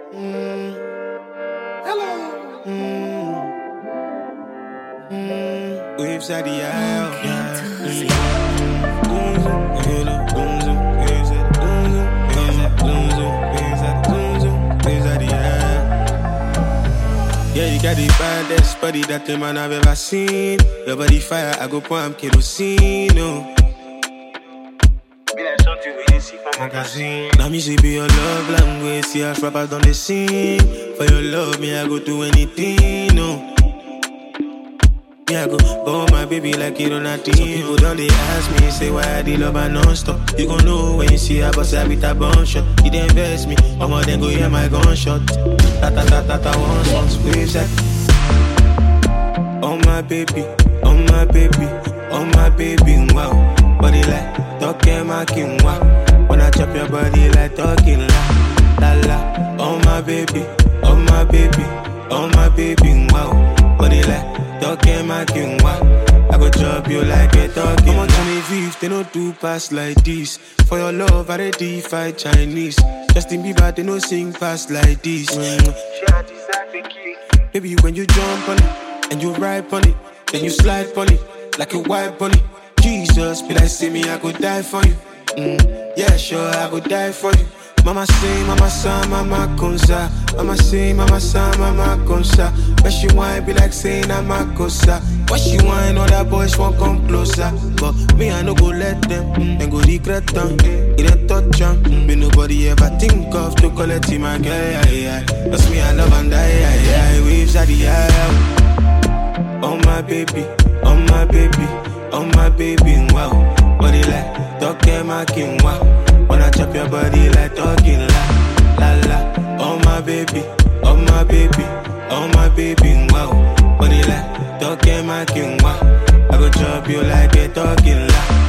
Mm. Hello. Mm. Mm. Waves at the eye. Yeah, you got the baddest body that the man I've ever seen. Your body fire, I go pour am kerosene. Oh. Now me say be your love language, see us rappers on the scene. For your love, me I go do anything, no. Me I go go my baby like it on a team. Some people don't they ask me, say why I did love her non-stop. You gon' know when you see her bust her with a bun shot. You didn't invest me, I'ma then go hear my gunshot. Ta ta ta ta ta one song, waves that. Oh my baby, oh my baby, oh my baby, wow. Body like talking my king, wow. When I chop your body like talking la, la la. Oh my baby, oh my baby, oh my baby, wow. Body like talking my king, wow. I go chop you like a talking. I'm on Genevieve, they don't do pass like this. For your love, I ready fight Chinese. Justin Bieber, they don't sing pass like this. Mm. Baby, when you jump on it and you ride on it, then you slide on it like a white on it. Jesus, be like, see me, I could die for you. Mm, yeah, sure, I could die for you. Mama say, mama sa, mama consa. Mama say, mama sa, mama consa. But she whine be like saying I'm a cosa. But she whine, other boys won't come closer. But me, I no go let them, mm, and go regret them. It ain't touch them. Mm, me nobody ever think of to collect him, my girl. Yeah, yeah. That's me, I love and die. Yeah, yeah. Waves at the air. Oh my baby, oh my baby, oh my baby, wow. Body like talking my king, wow. When I chop your body like talking la, la la. Oh my baby, oh my baby, oh my baby, wow. Body like talking my king, wow. I go chop you like a talking la.